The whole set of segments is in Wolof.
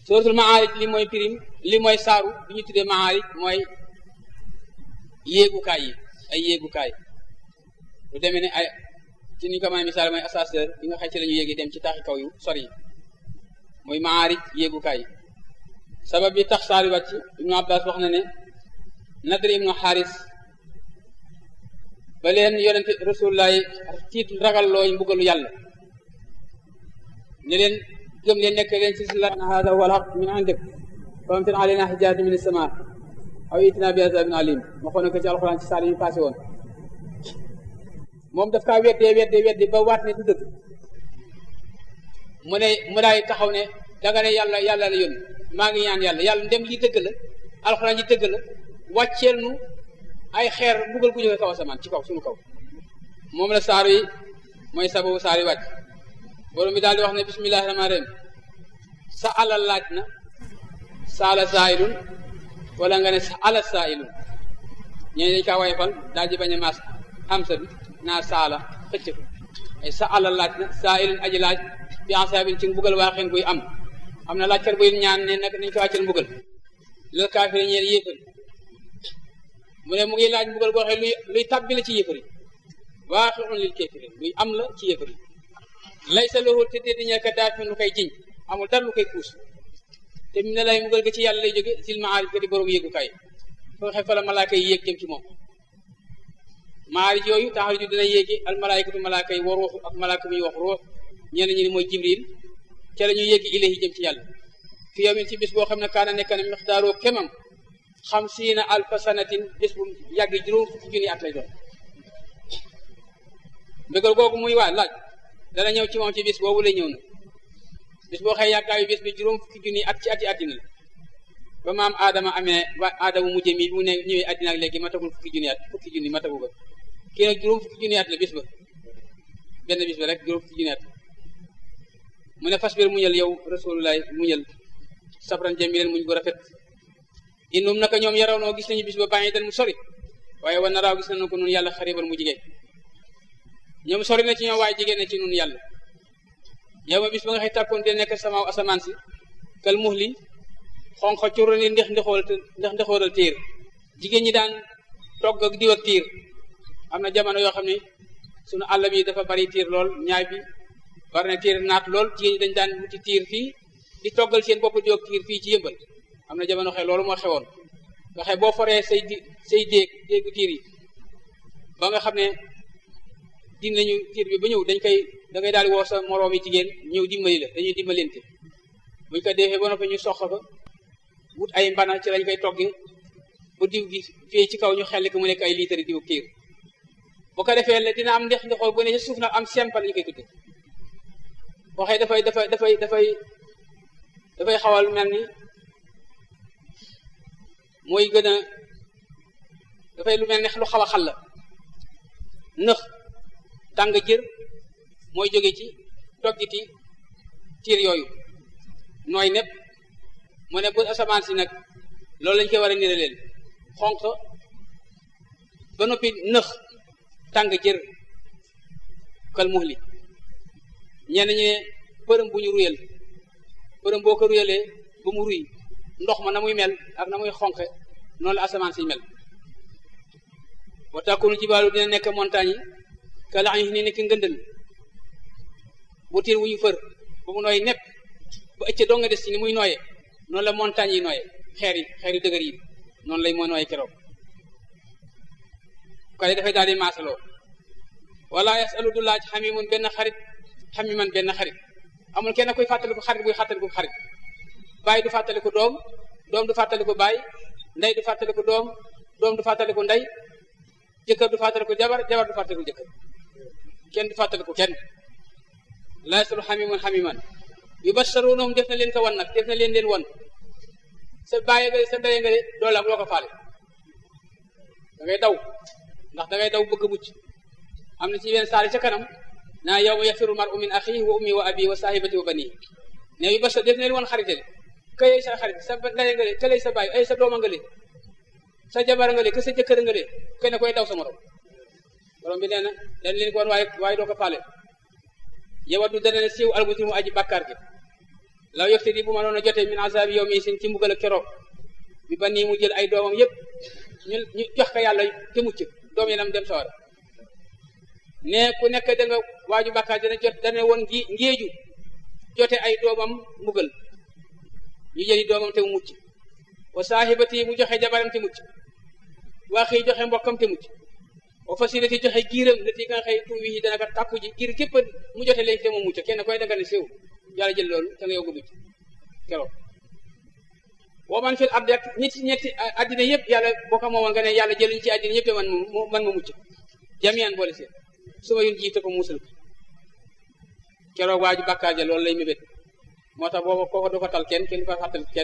suratul maarij li mooy pirim li mooy saaru bi ñu tuddee maarij mooy yéegukaay yi ay yéegukaay lu demee ne ay ci ni ñu ko mën a misaal mooy ascenseur bi nga xëy ci la ñu yéegi dem ci taaxi kaw yu sori yi muy maarij yéegukaay yi sabab bi tax saari wàcc ibnu abbas wax na ne nadri ibnu xaaris ba leen yonente rasulullah tiit ragal looy mbugalu yàlla ne leen gëm leen nekk leen ci sila na hada huwa alhaq min indik fa amtir alayna hijaaratan min as-samaa aw itina bi azabin alim ma xoo ko ci alxuraan ci saar yi passé woon moom daf kaa weddee weddee weddi ba waat ne du dëgg mu ne mu daay taxaw ne danga ne yàlla yàlla la yónni maa ngi ñaan yàlla yàlla ndem lii dëgg la alxuraan ji dëgg la wàcceel nu ay xeer mbugal gu jóge kaw asamaan ci kaw suñu kaw moom la saar yi mooy sababu saar yi wàcc borom bi daal di wax ne bismillahi rahmaani rahim sa ala laaj na saala saailun wala nga ne sa ala saailun ñene dañ kaa wayfal daal di bañ a maas hamsa bi naa saala xëcc ko ay sa ala laaj na saailun aji laaj bi asaabin ci mbugal waa xeen buy am am na laajkat buy ñaan ne nag nañ ko wàcceel mbugal lal kaafiri ñeel yéefari mu ne mu ngi laaj mbugal boo xam luy luy tàbbi la ci yéefari waaqi'un lil kaafiri luy am la ci yéefari laysa lahu te déedi ñeel ka daafin lu koy jiñ amul dara lu koy puus te mu ne lay mbugal ga ci yàlla lay jóge sil maarij ga di borom yéegukaay foo xe fa la malaaka yi yéeg jëm ci moom maarij yooyu taxaw ju dina yéegi al malaayikatu malaaka yi wa ruuxu ak malaaka mi wax ruux ñenn ñi ni mooy jibril ca la ñu yéegi ilahi jëm ci yàlla fi yawmin ci bis boo xam ne kaana nekk na mixtaaroo kemam xamsiina alfa sanatin bis bu yàgg juróom fukki junni at lay doon mbégal googu muy waa laaj dana ñëw ci moom ci bis boobu lay ñëw na bis boo xëy yàggaayu bis bi juróom fukki junni at ci ati àddina la ba maam aadama amee ba aadama mujjee mi mu ne ñëwee àddina ak léegi matagul fukki junni at fukki junni matagu ba kii nag juróom fukki junni at la bis ba benn bis ba rek juróom fukki junni at mu ne fas bir muñal yow rasulullah muñal sabran jamilan muñ gu rafet innum naka ñoom yaraw noo gis nañu bis ba bàyyi den mu sori waaye wa naraaw gis nañu ko nun yàlla xaribal mu jigéen ñoom sori na ci ñoom waaye jigéen na ci nun yàlla yow ma bis ba nga xëy tàkkoon te nekk samaaw asamaan si kal muhli xonq curu ni ndex ndexool ndex ndexoolal tiir jigéen ñi daan togg ak diw ak tiir am na jamono yoo xam ne sunu àll bi dafa bari tiir lool ñaay bi bari na tiir naat lool jigéen ñi dañ daan wuti tiir fii di toggal seen bopp diw ak tiir fii ci yëmbal am na jamono xëy loolu moo xewoon nga xëy boo foree say di say déeg déegu tiir yi ba nga xam ne din nañu tiir bi ba ñëw dañ koy da ngay daal di woo sa moroomi jigéen ñëw dimbali la dañuy dimbalante buñ ko defee ba noppi ñu sox fa wut ay mbana ci lañ koy togge bu diw gi fii ci kaw ñu xelli ko mu nekk ay litre diw tiir bu ko defee la dina am ndex ndexoo bu ne ci suuf nag am sempal ñu koy tudde waxee dafay dafay dafay dafay dafay xawal mel ni mooy gën a dafay lu mel ne lu xaw a xal la nëx tàng jër mooy jóge ci toggiti tiir yooyu nooy nepp mu ne bu asamaan si nag loolu lañ koy war a nira leen xonq ba noppi nëx tàng jër kal muhli ñenn ñi ne përëm bu ñu ruyal përëm boo ko ruyalee ba mu ruy ndox ma na muy mel ak na muy xonqe noonu la asamaan si mel wa takunu jibaalu dina nekk montagne yi ka lax ñu ni nekk ngëndël bu tiir wu ñu fër ba mu nooy nepp ba ëcc doo nga des ci ni muy nooye noonu la montagne yi nooye xeer yi xeer yu dëgër yi noonu lay moo nooye keroog kay dafay daal di maasaloo wala yasalu du laaj xamimun benn xarit xamiman benn xarit amul kenn koy fàttaliku xarit buy fàttaliku xarit baay du fàttaliku doom doom du fàttaliku baay ndey du fàttaliku doom doom du fàttaliku ndey jëkkër du fàttaliku jabar jabar du fàttaliku jëkkër kenn du fàttaliku kenn la yasalu xamimun xamiman yubasharunahum def na leen ko wan nag def na leen leen wan sa bàyyi nga sa ndey nga de doole am loo ko faale da ngay daw ndax da ngay daw bëgg mucc am na ci yenn saari ca kanam naa yow ma yafiru mar'u min axihi wa ummi wa abi wa sahibati wa bani ne yu bashar def na leen wan xarite de këyey sa xarit sa ndey nga de këley sa bàyyi ay sa dooma nga le sa jabar nga le ke sa jëkkër nga le kenn koy daw sa morom borom bi nee na dañ leen ko wan waaye waaye doo ko faale yow du dana ne siiw albuti mu aji bàkkaar gi law yoftadi bu ma doon a jotee min azabi yow mi sin ci mbugal ak keroog bi ba nii mu jël ay doomam yëpp ñu ñu jox ko yàlla te mucc doom yi nam dem sawara ne ku nekk da nga waaju bàkkaar dana jot dana woon ngi ngéeju jote ay doomam mbugal ñu jëli doomam te mu mucc wa saahibati mu joxe jabaram te mucc waa xëy joxe mbokkam te mucc wa fasilati joxe giiram la ti nga xëy tuubi yi dana ko tàkku ji giir képp mu jote leen te mu mucc kenn koy danga ne séw yàlla jël loolu te nga yow nga mucc keroog boo man fil ardi ak ñetti ñetti addina yëpp yàlla boo ko moomoon nga ne yàlla jëluñ ci addina yëpp te man man ma mucc jamian boole seen su ma yun jiite ko muusal ko keroog waaju bàkkaar ja loolu lay mébét moo tax booba kooko du ko tal kenn kenn du ko fàttal kenn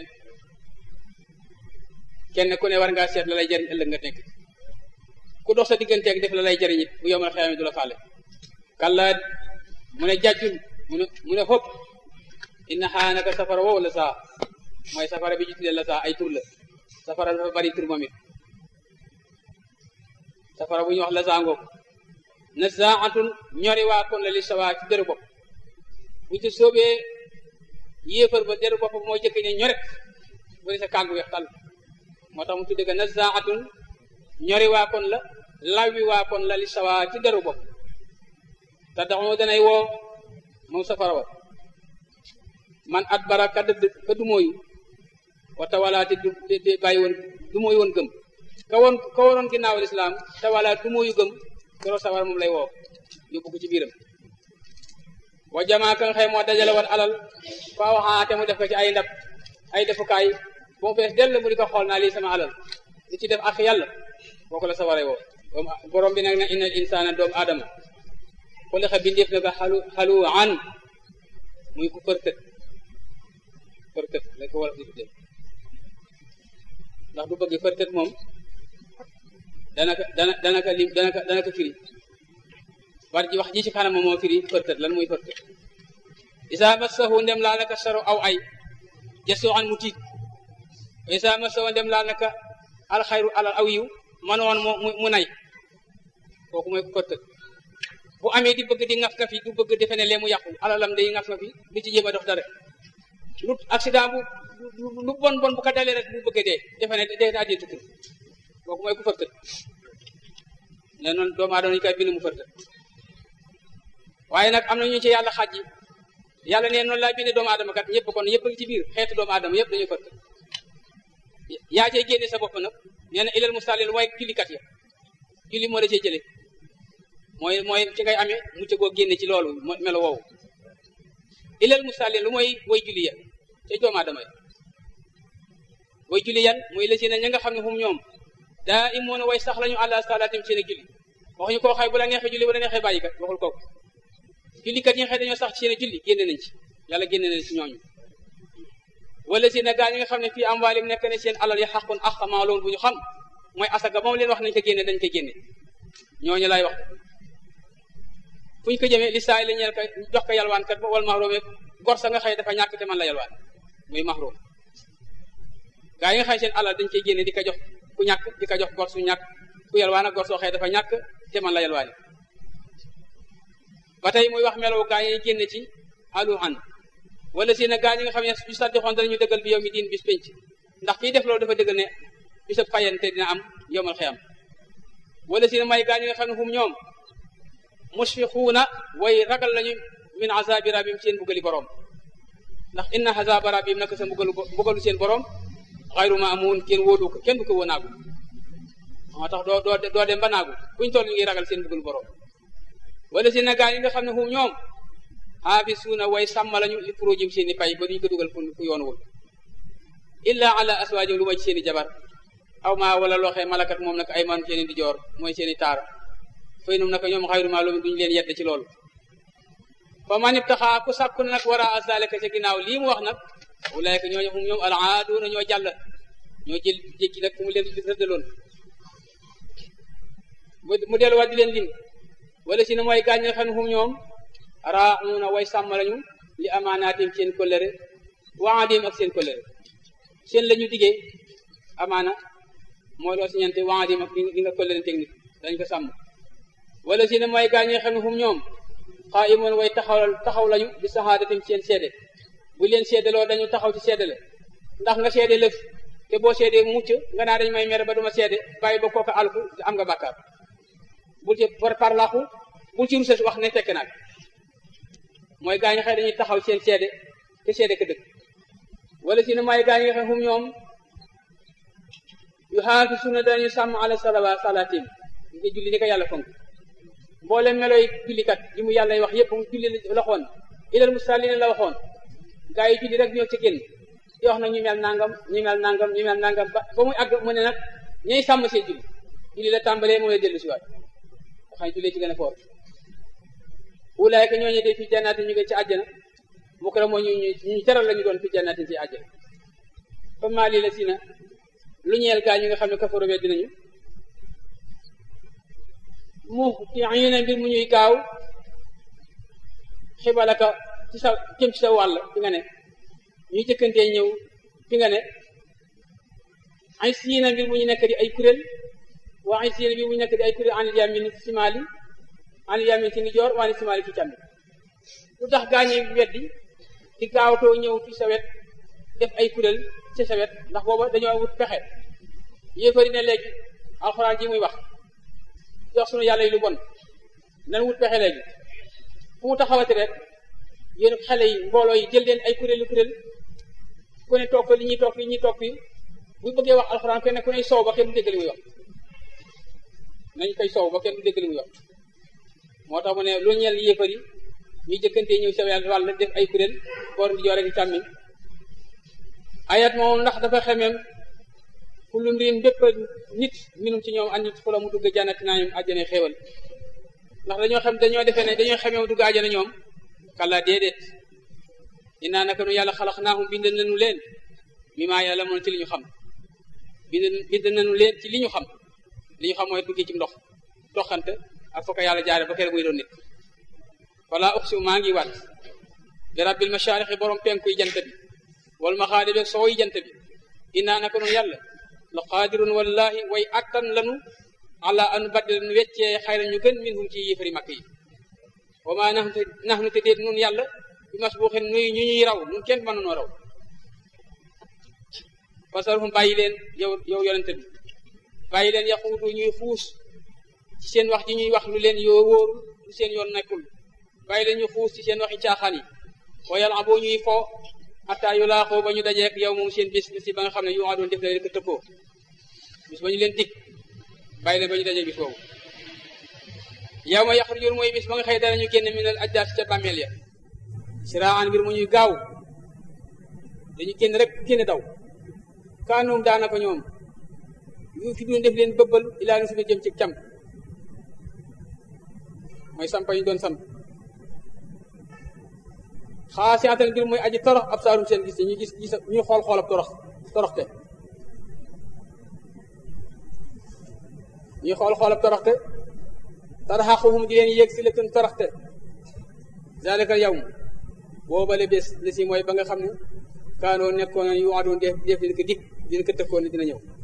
kenn ku ne war ngaa seet la lay jëriñ ëllëg nga nekk ku dox sa digganteeg def la lay jëriñ it bu yomal xeyaam du la faale kalla mu ne jàjjul mu ne mu ne xob inna xaa naka safara wow la saa mooy safara bi ñu tuddee la saa ay tur la safara dafa bari tur moom it safara bu ñuy wax la saa ngoog na zaatun ñori waa kon la li sawaa ci deru bopp bu ci soobee yéefar ba deru bopp moo jëkk ne ñorek bu di sa kàggu weex tàll moo tax mu tudde ko na zaatun ñori waa kon la lawwi waa kon la li sawaa ci deru bopp te daxoo danay woo moom safara wa man at bara ka dëdd ka dumóoyu wata wala te du te bàyyi woon dumóoyu woon gëm ka woon ka waroon ginnaaw lislaam te wala dumóoyu gëm keroog safara moom lay woo yóbbu ko ci biiram wa jamaa ka nga xëy moo dajale woon alal faa waxaate mu def ko ci ay ndab ay defukaay bu mu fees dell mu di ko xool naa lii sama alal di ci def ak yàlla boo ko la sawaray woo borom bi nag na innal insaana doomu aadama xuliqa bindeef na ko xalu xalu an muy ku përtët përtët la ko war a tuddee ndax du bëgg përtët moom dana ko dana dana ko lim dana ko dana ko firi war ji wax ji ci kanam moo firi përtët lan muy përtët isa massahu ndem laa naka saru aw ay jasoo an mu tiit isa massahu ndem laa naka alxayru alal aw yiw manoon mu mu nay kooku mooy ku përtët bu amee di bëgg di ngaf nga fi du bëgg defe ne lee mu yàqu alalam day ngaf nga fi du ci jéem a dox dara lu accident bu lu bon bon bu ko dalee rek bu bëgg dee defe ne dee daa dee tukki kooku mooy ku fërtët ne noonu doomu aadama ñu koy bind mu fërtët waaye nag am na ñu ci yàlla xaaj yi yàlla ne noonu laa bindee doomu aadama kat ñëpp kon ñëpp ngi ci biir xeetu doomu aadama yëpp dañuy fërtët yaa cay génne sa bopp nag nee na ilal mustaalin mooy jullikat ya julli moo da cee jëlee mooy mooy ci ngay amee mucc goo génne ci loolu melo woowu ilal mustaalin lu mooy way julli ya ca doomu aadama ya way julli yan muy la si ne ña nga xam ne fu mu ñoom daa imoon way sax lañu àlla salaatim seen julli waxuñu koo xay bu la neexee julli bu la neexee bàyyi kat waxul kooku jullikat yi nga xëy dañoo sax ci seen julli génne nañ ci yàlla génne nañ ci ñooñu wala si ne gaa ñi nga xam ne fii am waalim nekk ne seen alal yi xaqun ak maa loolu bu ñu xam mooy asaka moom leen wax nañ ko génne dañ ko génne ñooñu lay wax fu ñu ko jëmee li saay la ñeel ko jox ko yalwaan kat ba wal mahroom gor sa nga xëy dafa ñàkk te man la yalwaan muy mahroom gaa yi nga xëy seen alal dañ koy génne di ko jox ku ñàkk di ko jox gor su ñàkk ku yalwaan ak gor soo xëy dafa ñàkk te man la yalwaani ba tey muy wax melow gaa yi génne ci aluhan wala si ne gaa ñi nga xam ne yu saddixoon danañu dëggal bi yow mi diin bis penc ndax kiy def loolu dafa dëggal ne bisab fayante dina am yomal xeyam wala si ne may gaa ñi nga xam ne hum ñoom musfiquuna way ragal lañu min azabi rabim seen mbugali borom ndax inna azaba rabim naka sa mbugalu mbugalu seen borom xayru ma amun kenn wóolu ko kenn du ko wóonaagu moo tax doo doo doo dem ba naagu fuñ toll ñu ngi ragal seen mbugalu borom wala si ne gaa yi nga xam ne hum ñoom xaafisuuna way sàmm lañu li furujim seen i pay ba duñu ko dugal fu fu yoon wul illa ala aswaajim lu ma ci seen i jabar aw ma wala looxee malakat moom nag ay man seen i di joor mooy seen i taar fay num naka ñoom xayru ma loolu duñu leen yedd ci loolu fa man ibtaxaa ku sàkku nag wara azalika ca ginnaaw lii mu wax nag ulaayka ñooñu hum ñoom alaaduuna ñoo jàll ñoo jël jékki nag fu mu leen rëddaloon mu delluwaat di leen lim wala si ne mooy gaañ nga xam ne hum ñoom raaxuuna way sàmm lañu li amaanaatim seen kollëre waadim ak seen kollëre seen la ñu diggee amaana mooy loo si ñante waadim ak li nga kollëre technique dañ ko sàmm wala si ne mooy gaañ nga xam ne hum ñoom xaa imoon way taxaw taxaw lañu di saxaadatim seen seede bu leen seedaloo dañu taxaw ci seedale ndax nga seede lëf te boo seedee mucc nga naa dañ may mere ba duma seede bàyyi ba kooka alku am nga bàkkaar bul ci par parlaxu bul ci ruses wax ne fekk naag mooy gaa ñi xëy dañuy taxaw seen seede te seede ka dëgg wala si ne mooy gaa ñi nga xam hum ñoom yu xaati suna dañu sàmm ala salawa salatim nga julli ni ko yàlla fonk mboolem meloy jullikat yi mu yàlla wax yëpp mu julli la waxoon ilal musallina la waxoon gaa yi julli rek ñoo ci génn di wax nag ñu mel nangam ñu mel nangam ñu mel nangam ba ba muy àgg mu ne nag ñay sàmm seen julli julli la tàmbalee mu lay dellu si waat xam jullee ci gën a foor ulaayka ñooñu de fi jannaati ñu ngi ci àjjana mu ko moo ñu ñu teral la ñu doon fi jannaati ci àjjana fa maa lii la si na lu ñeel gaa ñi nga xam ne kafaru weddi nañu mu ci ñu ne mbir mu ñuy gaaw xibalaka ci sa jëm ci sa wàll fi nga ne ñuy jëkkantee ñëw fi nga ne ay siina mbir mu ñu nekk di ay kuréel waa ay siina mbir mu ñu nekk di ay kuréel anil yamin simaali anil yamin ci ndijoor waa ni simaali ci càmmi lu tax gaañee weddi di gaawatoo ñëw fi sa wet def ay kuréel ci sa wet ndax booba dañoo wut pexe yéefari ne léegi alxuraan ji muy wax jox sunu yàlla yi lu bon nan wut pexe léegi fu mu taxawati rek yéen xale yi mbooloo yi jël leen ay kuréelu kuréel ku ne toog fa li ñuy toog fi ñuy toog fi bu bëggee wax alxuraan kenn ku ne soow ba kenn du dégg li muy wax nañ koy soow ba kenn du dégg li muy wax moo tax mu ne lu ñeel yéefar yi ñuy jëkkantee ñëw sa wàll def ay kuréel boor di joore gi càmmiñ ayat moom ndax dafa xemeem kullu mriin bépp nit minum ci ñoom andi fu la mu dugg jannati naa ñoom àjjana xéewal ndax dañoo xam dañoo defee ne dañoo xemee mu dugg àjjana ñoom kàlla déedéet dinaa naka nu yàlla xalax naahum bind nañu leen mi maa yàlla moon ci li ñu xam bind bind nañu leen ci li ñu xam li ñu xam mooy duggee ci ndox doxante ak fokk yàlla jaare ba kere muy doon nit wala uqsimu maa ngi waat bi rabbil mashaariqi borom penkuy jant bi wal maxaaribi sooy jant bi dinaa naka nu yàlla la qaadirun wallahi way attan lanu ala an baddil nu weccee xayra ñu gën min hum ci yéefari makk yi wa ma nax nax nu te déet nun yàlla bi masbuuxin nuy ñu ñuy raw nun kenn mënu noo raw fasarhum bàyyi leen yow yow yonente bi bàyyi leen yaxuutu ñuy xuus ci seen wax ji ñuy wax lu leen yoo wóoru lu seen yoon nekkul bàyyi leen ñu xuus ci seen waxi caaxaan yi wa yàlla boo ñuy fo xataa yu laaxoo ba ñu dajeek yow moom seen bis bis ba nga xam ne yu doon def la leen ko tëppoo bis ba ñu leen dig bàyyi leen ba ñu dajeek bis boobu yow ma yaxrujul mooy bis ba nga xëy danañu génn minal ajdaas ca bàmmeel ya siraan mbir mu ñuy gaaw dañu génn rek génn daw kaanoom daanaka ñoom yu fi doon def leen bëbbal ilaa nu fi jëm ci cam mooy sampa ñu doon samp xaasiatan mbir mooy aji torox ab saarum seen gis ñu gis gis ñu xool xool ab torox toroxte ñuy xool xool ab toroxte tarxaquhum di leen yéeg si latun toroxte zalika yawm boobale bés la si mooy ba nga xam ne kaanoo nekkoon yu adoon def def leen ko dig dina ko tëkkoon ne dina ñëw